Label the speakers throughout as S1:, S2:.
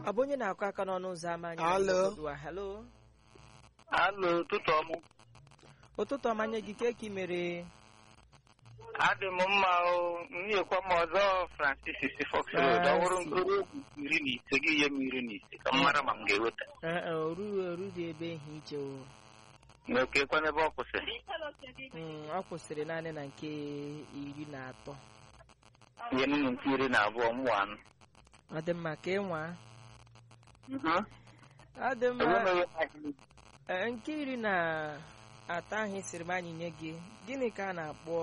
S1: ọ bụ onye na-akụ aka n'ọnụ ụzọ ámá anyị
S2: Alo.
S1: Ugbu a, hello
S3: Alo, ụtụtụ ọmụ.
S1: ụtụtụ ọma nye gị ka ị mere
S3: Adị m mma o, nyekwa m ọzọ Francis si Fox Road. Ọ bụrụ mkpụrụ egwu iri na ise gị ihe m iri na ise ka m mara ma m ga-eweta.
S1: Ee, e, oru oru dị ebe ihe iche o
S3: N'okekwa n'ebe ọ kwụsịrị.
S1: Mm, ọ kwụsịrị naanị na nke iri na atọ
S3: Ihe m nke iri na abụọ mụ anụ.
S1: ọ dị mma ka ịnwa ọ dị mma
S3: Enweghị ahịrị.
S1: Ee, nke iri na atọ ahụ sịrị m anyị nye gị gịnị ka a na-akpọ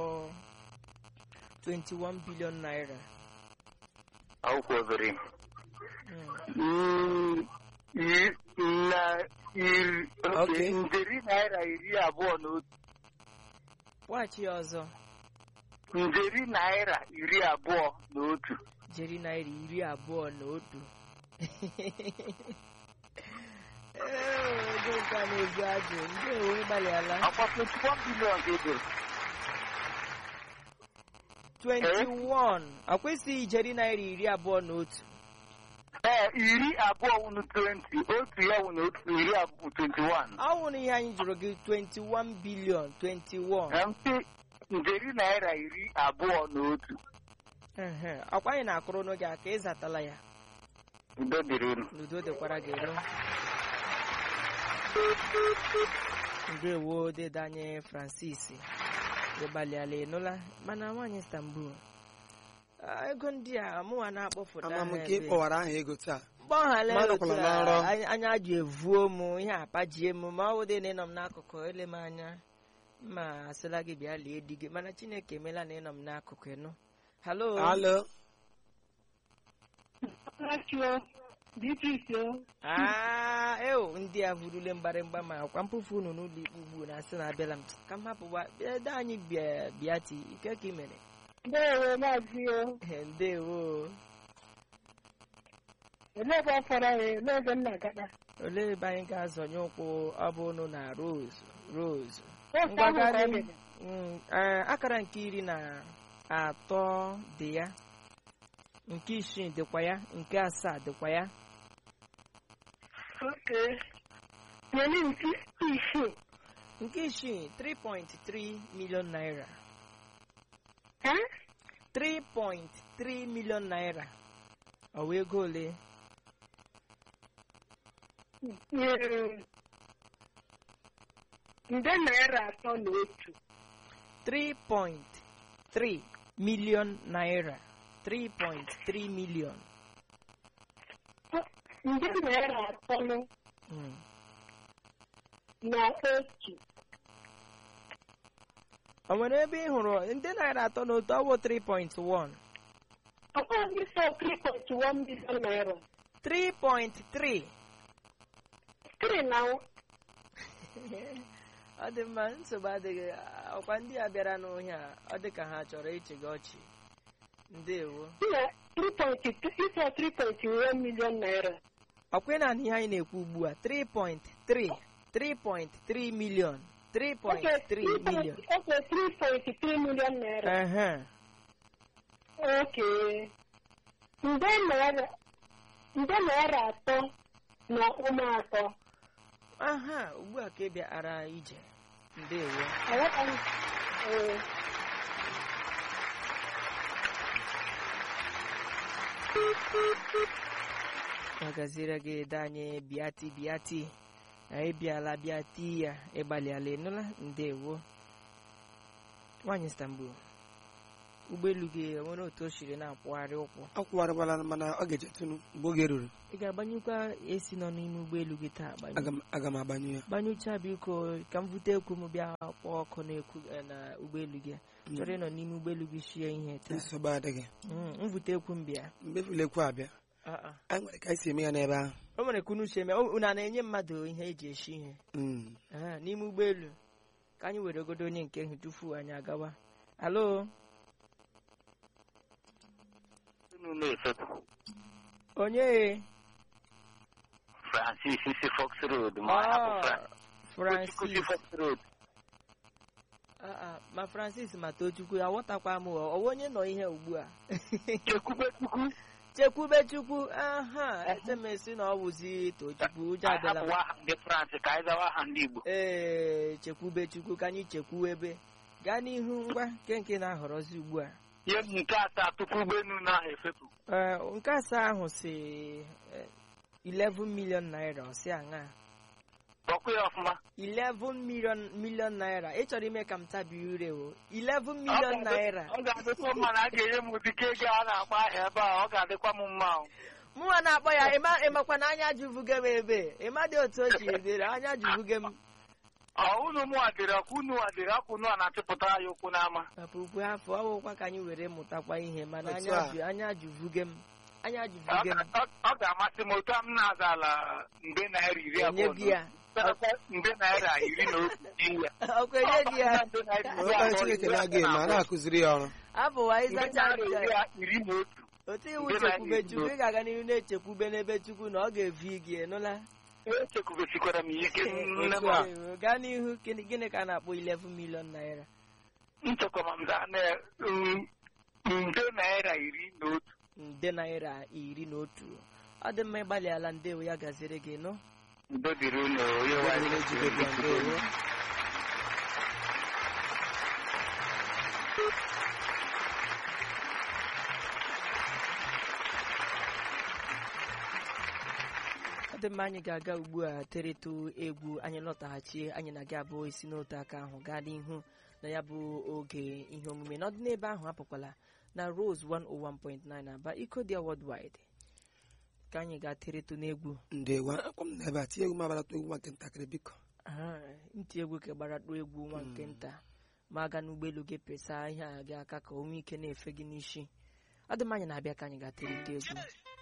S1: 21 billion naira
S3: Akwụkwọ obere.
S1: Mm,
S3: na iri
S2: Okay.
S3: nderi naira iri abụọ na otu.
S1: kwụghachi ya ọzọ
S3: Nderi naira iri abụọ na otu.
S1: jeri naira iri abụọ na otu Ee, ego nke a na-ezu ajụ ndị ewe gbalịala
S3: Akwa 21 bilion ka edoro.
S1: 21 ọ kwesịghị ijeri naira iri abụọ na otu
S3: Ee, iri abụọ wụnụ 20, otu ya wụnụ otu iri abụọ 21.
S1: ọ wụrụ ihe anyị jụrụ gị 21 bilion 21
S3: Na mpe nderi naira iri abụọ na otu.
S1: Ehe, ọkwa anyị na-akụrụ n'oge a ka ị zatala ya
S3: Udo dịrị unu.
S1: n'udo dịkwara gị elu ndewo dede anyị francis ịgbalịala ịnụla mana nwaanyị istanbul ah, ego ndị a mụnwa na-akpọfụta
S2: ama m
S1: ha
S2: ka ị
S1: ebe.
S2: kpọwara aha ego taa
S1: mgbaghara
S2: Mmadụ
S1: otu
S2: kwụrụ
S1: a,
S2: n'ọrụ.
S1: anya- anya ji evuo m ihe apajie m ma ọ bụ dị na ịnọ m n'akụkụ ele m anya ma asịla gị bịa lie di gị mana chineke emela na ịnọ m n'akụkụ ịnụ halo
S2: alo
S1: Ah, eo ndị a vurule mgbarịmgba ma akwa mkpofu unu n'ụlọ ikpe ugbu na asị na abịala m ka m hapụwa ede anyị bịa bịati ike ka ị mere
S4: Ndeewo maazị o.
S1: Eh, ndewo
S4: Olee ebe ọ fọrọ ya? Olee ebe m na-agada?
S1: olee ebe anyị ga-azọnye ụkwụ ọ bụ unu na rose rose
S4: Ofe ahụ ka ọ
S1: ngwagharị
S4: dịrị.
S1: Mm, eh, akara nke iri na atọ dị ya nke isii dịkwa ya nke asaa dịkwa ya
S4: Okay. Nyere m isi isii.
S1: nke isii 3.3 million naira
S4: Ha?
S1: 3.3 million naira ọ wee ego ole
S4: Nyere m nde naira atọ na otu.
S1: 3.3 million naira 3.3 million
S4: Nde naira atọ na-
S1: Mm.
S4: na otu.
S1: o nwere ebe ị hụrụ ndị naira atọ n'otu ọ bụ 3.1
S4: Ọ bụghị ndị sọ 3.1 million naira.
S1: 3.3
S4: Three na
S1: ọ dị mma nsogbu adịghị ọkwa ndị a bịara n'ohia ọ dị ka ha chọrọ ịchị gị ọchị ndewo
S4: na 3.2 ịsọ 3.1 million naira.
S1: ọkwa na ihe anyị na-ekwu ugbu a 3.3 3.3 million 3.3 million
S4: Okay, 3.3 million naira.
S1: ehe
S4: Okay. Nde naira nde naira atọ na ụmụ atọ.
S1: aha ugbu a ka ị bịara ije ndewo
S4: Aghọtaghị. Ee.
S1: ọ gaziere gị ede anyị bịati bịati anyị bịala bịati ya ịgbalịala ịnụla ndewo nwaanyị istanbul ụgbọelu gị enwere otu o siri na-akwụgharị ụkwụ
S2: akwụwarịbala mana ọ ga-echetụnụ mgbe oge ruru
S1: ị ga-agbanyekwa esi nọ n'ime ụgbọelu gị taa agbanyụ
S2: aga m- aga m agbanyụ ya
S1: gbanyụcha biko ka m bute ekwu m bịa kpọọ ọkụ na-ekwu eh, na ụgbọelu gị chọrọ ịnọ n'ime ụgbọelu gị shie ihe taa
S2: nsogbu adịghị
S1: Mm, m bute ekwu m bịa
S2: mgbe fulekwu abịa
S1: Ah, ah.
S2: anyị nwere ka anyị si eme ya n'ebe ahụ
S1: o nwere kunu uche eme unu a na-enye mmadụ ihe eji eshi ihe
S2: Mm.
S1: Ah, n'ime ụgbọelu ka anyị were ogodo onye nke hụ tufu anyị agawa alo
S3: Unu na-efepụ.
S1: onye
S3: Francis si Fox Road ma
S1: Ah,
S3: hapụ Francis.
S1: francis
S3: si Fox Road.
S1: Ah, ah, ma francis ma tochukwu ya ghọtakwa m ọ ọwa onye nọ ihe ugbu a
S3: Chekwube Chukwu.
S1: chekwube chukwu aha etemesi na ọ wụzi tochukwu ụjọ
S3: anyị
S1: adịla
S3: hapụwa aha ndị France ka anyị zawa aha ndị Igbo
S1: ee chekwube chukwu ka anyị chekwuebe gaa n'ihu ngwa nke nke na-ahọrọzi ugbu a
S3: ihe m nke asaa tupu ụgbọelu na efepụ
S1: Ee, nke asaa ahụ si eh, 11 million naira ọsị aṅa
S3: kpọkwa ya ọfụma
S1: 11 million million naira ị chọrọ ime ka m tabi ire o 11 million
S3: Ọ ga-adị-
S1: naira
S3: ọ ga-adịkwa mma na a ga-enye m ụdịka ego a na-akpọ ahịa ebe a ọ ga-adịkwa m mma o.
S1: mụnwa na-akpọ ya ịma ịmakwa na anya jụvuge m ebe ịma dị otu o ji dịrị anya jụvuge m
S3: ọ unu mụ adịrị ọkwa unu adịrị ọkwa unu a na-achịpụta ya okwu n'ama
S1: papa ukwu afọ ọwụkwa ka anyị were mụtakwa ihe mana
S2: Otu
S1: anya
S2: a.
S1: jụ anya jụvuge m anya
S3: Ọ
S1: jụvuge m
S3: ga- ọ- ọ ga-amasị m otu a m na-aza ala nde naira iri
S1: enye
S3: abụọ
S1: gị ya
S3: nde naira iri na otu n'ihi ya.
S1: ọkwa enye gị ya
S3: Nde naira iri
S2: onwekwa
S3: abụọ,
S2: chineke
S3: iri
S2: na-aga eme a na-akụziri ya ọrụ
S1: abụwa
S3: Nde
S1: ịzacha
S3: naira
S1: ncha
S3: iri a- iri na otu
S1: otu iwu
S3: Ndị na-
S1: chekwube chukwu ị ga-aga n'ihu na-echekwube n'ebe chukwu na ọ ga-evi gị ịnụla
S3: echekwubesikwara m ike nne m
S2: Otu a.
S1: Ee, gaa n'ihu gịnị gịnị ka a na-akpọ 11 million naira
S3: nchekwa m za na mm, nde naira iri na otu
S1: nde naira iri na otu ọ dị mma ịgbalịala ndewo ya gaziri gị nụ
S3: udo dịrị unu onye nwe anyị
S2: Onye jide bịa, ndewo.
S1: ọ dị mma anyị ga-aga ugbu a terịtụ egwu anyị lọtaghachie anyị na gị abụọ isi n'otu aka ahụ gaa n'ihu na ya bụ oge ihe omume n'ọdị n'ebe ahụ apụkwala na Rose 101.9 aba iko dị worldwide ka anyị ga terịtụ n'egwu
S2: ndewo akwa m n'ebe a tinye egwu m abalata egwu maka ntakịrị biko
S1: Ah, ntị egwu ka gbara tụ egwu nwa nke nta ma aga n'ụgbọelu gị pesa ihe a gị aka ka o nwee ike na-efe gị n'isi ọ dị mma anyị na-abịa ka anyị ga terịtụ egwu